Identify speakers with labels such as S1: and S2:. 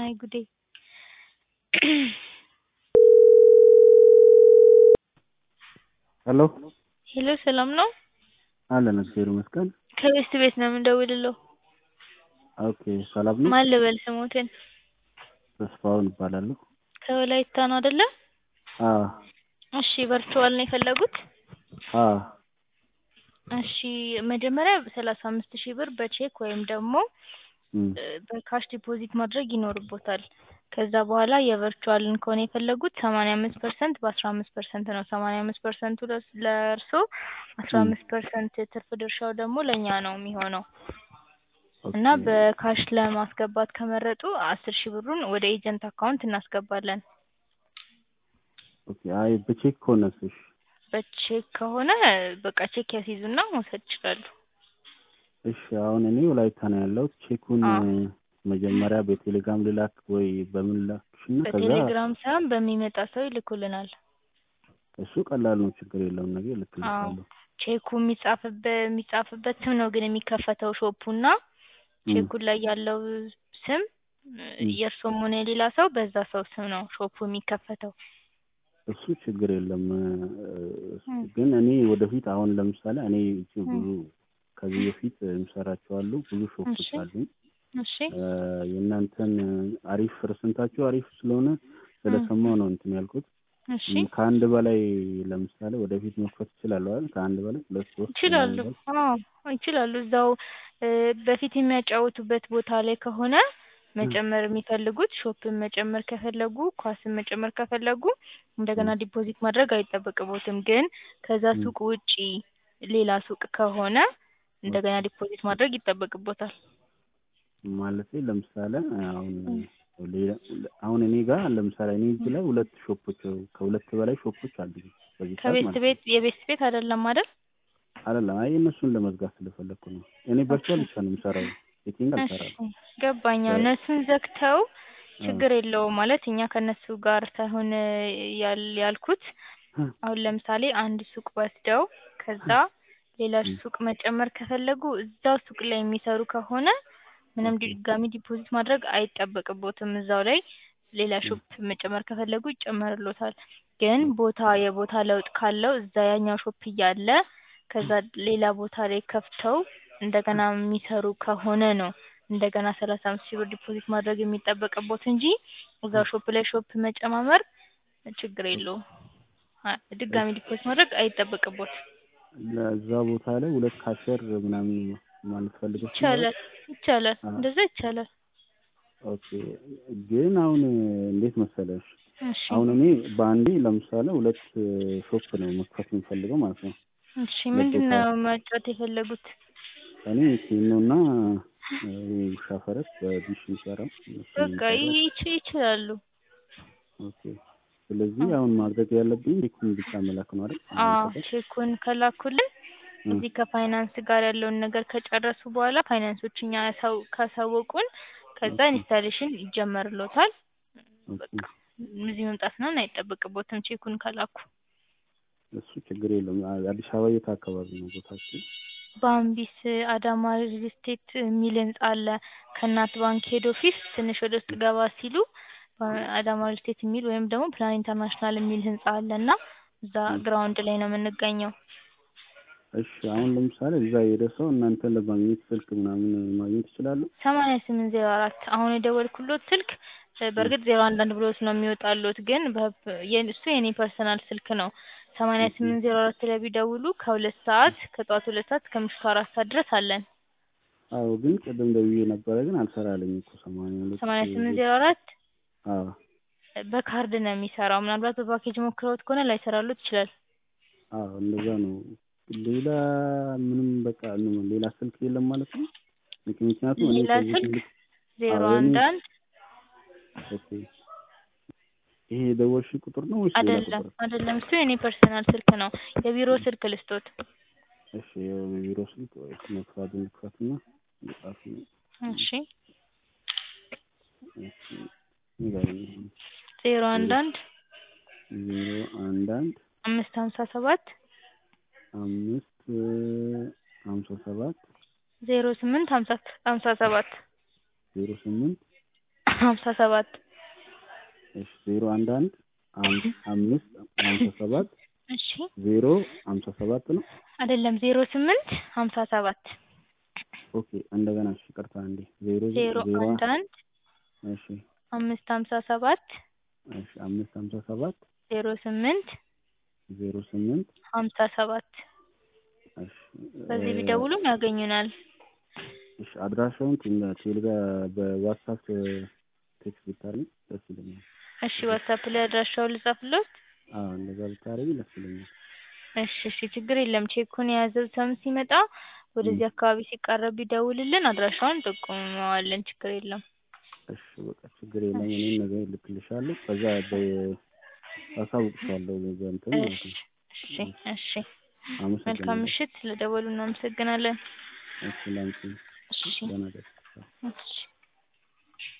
S1: አይ ጉዴ!
S2: ሄሎ
S1: ሄሎ ሰላም ነው?
S2: አለን እግዚአብሔር ይመስገን።
S1: ከቤስት ቤት ነው የምደውልልዎ።
S2: ኦኬ ሰላም ነው?
S1: ማን ልበል ስሞትን?
S2: ተስፋውን እባላለሁ።
S1: ከወላይታ ነው አይደለ?
S2: አዎ
S1: እሺ ቨርቹዋል ነው የፈለጉት?
S2: አዎ
S1: እሺ መጀመሪያ ሰላሳ አምስት ሺህ ብር በቼክ ወይም ደግሞ
S2: እም
S1: በካሽ ዲፖዚት ማድረግ ይኖርቦታል። ከዛ በኋላ የቨርቹዋልን ከሆነ የፈለጉት ሰማንያ አምስት ፐርሰንት በአስራ አምስት ፐርሰንት ነው። ሰማንያ አምስት ፐርሰንቱ ለእርስዎ አስራ አምስት ፐርሰንት ትርፍ ድርሻው ደግሞ ለእኛ ነው የሚሆነው እና
S2: ኦኬ
S1: በካሽ ለማስገባት ከመረጡ አስር ሺህ ብሩን ወደ ኤጀንት አካውንት እናስገባለን።
S2: ኦኬ አይ በቼክ ከሆነስ እሺ
S1: በቼክ ከሆነ በቃ ቼክ ያስይዙና መውሰድ ይችላሉ።
S2: እሺ አሁን እኔ ወላይታ ነው ያለሁት። ቼኩን
S1: አዎ
S2: መጀመሪያ በቴሌግራም ልላክ ወይ በምን ላክሽና ከዛ
S1: በቴሌግራም ሳይሆን በሚመጣ ሰው ይልኩልናል።
S2: እሱ ቀላል ነው፣ ችግር የለውም። ነገ
S1: አዎ
S2: እልክልሻለሁ።
S1: ቼኩ የሚጻፍበት የሚጻፍበት ስም ነው ግን የሚከፈተው ሾፑና
S2: እም
S1: ቼኩ ላይ ያለው ስም
S2: እም
S1: የእርስዎም ሆነ የሌላ ሰው በዛ ሰው ስም ነው ሾፑ የሚከፈተው።
S2: እሱ ችግር የለም።
S1: እም
S2: ግን እኔ ወደፊት አሁን ለምሳሌ እኔ እዚህ
S1: እም
S2: ብዙ ከዚህ በፊት የምሰራቸው አሉ ብዙ ሾፖች
S1: እሺ
S2: አሉኝ።
S1: እሺ
S2: የእናንተን አሪፍ ፐርሰንታችሁ አሪፍ ስለሆነ
S1: እም
S2: ስለሰማሁ ነው እንትን ያልኩት።
S1: እሺ
S2: እም ከአንድ በላይ ለምሳሌ ወደፊት መክፈት ይችላሉ አይደል? ከአንድ በላይ ሁለት ሶስት
S1: ይችላሉ።
S2: ምናምን
S1: አዎ ይችላሉ። እዛው በፊት የሚያጫውቱበት ቦታ ላይ ከሆነ መጨመር የሚፈልጉት ሾፕን መጨመር ከፈለጉ ኳስን መጨመር ከፈለጉ እንደገና
S2: እም
S1: ዲፖዚት ማድረግ አይጠበቅቦትም። ግን ከዛ
S2: እም
S1: ሱቅ ውጪ ሌላ ሱቅ ከሆነ እንደገና
S2: ኦኬ
S1: ዲፖዚት ማድረግ ይጠበቅቦታል።
S2: ማለቴ ለምሳሌ አሁን
S1: እም
S2: ሌላ አሁን እኔ ጋር ለምሳሌ እኔ እዚህ
S1: እም
S2: ላይ ሁለት ሾፖች ከሁለት በላይ ሾፖች አሉኝ በዚህ ሰዓት
S1: ከቤስት
S2: ማለት ነው።
S1: ቤት የቤስት ቤት አይደለም አይደል?
S2: አይደለም አይ እነሱን ለመዝጋት ስለፈለኩ ነው። እኔ
S1: ኦኬ
S2: ቨርቹዋል ብቻ ነው የምሰራው፣ ሴቲንግ
S1: እሺ
S2: አልሰራም።
S1: ገባኝ። አዎ
S2: በ-
S1: እነሱን ዘግተው
S2: አዎ
S1: ችግር የለውም ማለት እኛ ከእነሱ ጋር ሳይሆን ያል ያልኩት አሁን ለምሳሌ አንድ ሱቅ ወስደው ከዛ ሌላ
S2: እም
S1: ሱቅ መጨመር ከፈለጉ እዛው ሱቅ ላይ የሚሰሩ ከሆነ ምንም
S2: ኦኬ
S1: ድጋሚ ዲፖዚት ማድረግ አይጠበቅቦትም። እዛው ላይ ሌላ
S2: እም
S1: ሾፕ መጨመር ከፈለጉ ይጨመርልዎታል። ግን
S2: ኦኬ
S1: ቦታ የቦታ ለውጥ ካለው እዛ ያኛው ሾፕ እያለ ከዛ ሌላ ቦታ ላይ ከፍተው እንደገና የሚሰሩ ከሆነ ነው እንደገና ሰላሳ አምስት ሺህ ብር ዲፖዚት ማድረግ የሚጠበቅቦት እንጂ እዛው ሾፕ ላይ ሾፕ መጨማመር ችግር የለውም። አ- ድጋሚ ዲፖዚት ማድረግ አይጠበቅቦትም።
S2: ለዛ ቦታ ላይ ሁለት ካሸር ምናምን ማለት ፈልገሽ ነው አይደል?
S1: ይቻላል ይቻላል
S2: አዎ
S1: እንደዛ ይቻላል።
S2: ኦኬ ግን አሁን እንዴት መሰለሽ
S1: እሺ
S2: አሁን እኔ በአንዴ ለምሳሌ ሁለት ሾፕ ነው መክፈት የምፈልገው ማለት ነው።
S1: እሺ
S2: ሁለት
S1: ምንድን
S2: ቦታ
S1: ነው መጫወት የፈለጉት?
S2: እኔ ኬኖ እና ውሻ ፈረስ በዲሽ የሚሰራው እነሱ ነው
S1: በቃ
S2: የሚሰራው።
S1: ይች ይችላሉ።
S2: ኦኬ ስለዚህ
S1: አዎ
S2: አሁን ማድረግ ያለብኝ ቼኩን ብቻ መላክ ነው አይደል?
S1: አዎ
S2: እናንተ ጋር
S1: ቼኩን ከላኩልን
S2: እ
S1: እዚህ ከፋይናንስ ጋር ያለውን ነገር ከጨረሱ በኋላ ፋይናንሶች እኛ ያሳው ካሳወቁን ከዛ
S2: ኦኬ
S1: ኢንስታሌሽን ይጀመርልዎታል።
S2: ኦኬ
S1: በቃ እዚህ መምጣት ምናምን አይጠበቅቦትም ቼኩን ከላኩ።
S2: እሱ ችግር የለውም። አ- አዲስ አበባ የት አካባቢ ነው ቦታችሁ?
S1: ባምቢስ አዳማ ሪል ስቴት የሚል ህንጻ አለ። ከእናት ባንክ ሄድ ኦፊስ ትንሽ ወደ ውስጥ ገባ ሲሉ ባ- አዳማ ሪል ስቴት የሚል ወይም ደግሞ ፕላን ኢንተርናሽናል የሚል ህንጻ አለ እና እዛ
S2: እ
S1: ግራውንድ ላይ ነው የምንገኘው።
S2: እሺ አሁን ለምሳሌ እዛ የሄደ ሰው እናንተን ለማግኘት ስልክ ምናምን ማግኘት ይችላሉ?
S1: ሰማንያ ስምንት ዜሮ አራት አሁን የደወልኩሎት ስልክ እ
S2: እ
S1: በእርግጥ ዜሮ አንዳንድ ብሎት ነው የሚወጣሎት ግን በ- የ- እሱ የኔ ፐርሰናል ስልክ ነው። ሰማንያ
S2: ኦኬ
S1: ስምንት ዜሮ አራት ላይ ቢደውሉ ከሁለት ሰዓት ከጠዋት ሁለት ሰዓት እስከ ምሽቱ አራት ሰዓት ድረስ አለን።
S2: አዎ ግን ቅድም ደውዬ ነበረ ግን አልሰራልኝ እኮ ሰማንያ ሁለት
S1: ሰማንያ ስምንት ዜሮ አራት
S2: አዎ
S1: በካርድ ነው የሚሰራው። ምናልባት በፓኬጅ ሞክረውት ከሆነ ላይሰራሎት ይችላል።
S2: አዎ እንደዛ ነው። ሌላ ምንም በቃ ምን ሌላ ስልክ የለም ማለት ነው? ምክ- ምክንያቱም እኔ
S1: ሌላ
S2: ከዚህ
S1: ስልክ
S2: በፊት
S1: ዜሮ
S2: አዎ የኔ
S1: አንድ አንድ
S2: ኦኬ ይሄ የደወልሽ ቁጥር ነው ወይስ ሌላ
S1: አይደለም
S2: ቁጥር?
S1: አይደለም እሱ የኔ ፐርሰናል ስልክ ነው። የቢሮ ስልክ ልስጦት።
S2: እሺ የቢሮ ስልክ ወይ መክፋት እንክፈትና መጻፍ ነው።
S1: እሺ
S2: እሺ ንገሪኝ።
S1: ዜሮ አንድ አንድ
S2: ዜሮ አንድ አንድ
S1: አምስት ሀምሳ ሰባት
S2: አምስት ሀምሳ ሰባት
S1: ዜሮ ስምንት ሀምሳ ሀምሳ ሰባት
S2: ዜሮ ስምንት
S1: ሀምሳ ሰባት
S2: እሺ ዜሮ አንድ አንድ አም- አምስት ሀምሳ ሰባት
S1: እሺ
S2: ዜሮ ሀምሳ ሰባት ነው።
S1: አይደለም ዜሮ ስምንት ሀምሳ ሰባት
S2: ኦኬ እንደገና እሺ ይቅርታ አንዴ ዜሮ
S1: ዜሮ
S2: ዜሮ
S1: አንድ አንድ
S2: እሺ
S1: አምስት ሀምሳ ሰባት
S2: እሺ አምስት ሀምሳ ሰባት
S1: ዜሮ ስምንት
S2: ዜሮ ስምንት
S1: ሀምሳ ሰባት
S2: እሺ
S1: በዚህ
S2: እ፣
S1: ቢደውሉም ያገኙናል።
S2: እሺ አድራሻውን ቴሌ- ቴሌጋ በዋትሳፕ ቴክስት ብታደርጊ ደስ ይለኛል።
S1: እሺ ዋትሳፕ ላይ አድራሻውን ልጻፍልዎት?
S2: አዎ እንደዛ ብታደርጊ ደስ ይለኛል።
S1: እሺ እሺ ችግር የለም። ቼኩን የያዘው ሰው ሲመጣ ወደዚህ አካባቢ ሲቃረብ ቢደውልልን አድራሻውን ጠቁመዋለን። ችግር የለም።
S2: እሺ በቃ ችግር የለም። እኔም ነገ እልክልሻለሁ። ከዛ በ- አሳውቅሻለሁ በእንትን ማለት
S1: እሺ
S2: ነው።
S1: እሺ እሺ መልካም
S2: አመሰግናለሁ።
S1: ምሽት። ስለደወሉ እናመሰግናለን።
S2: እሺ ላንቺ
S1: እሺ
S2: ደህና ደር
S1: እሺ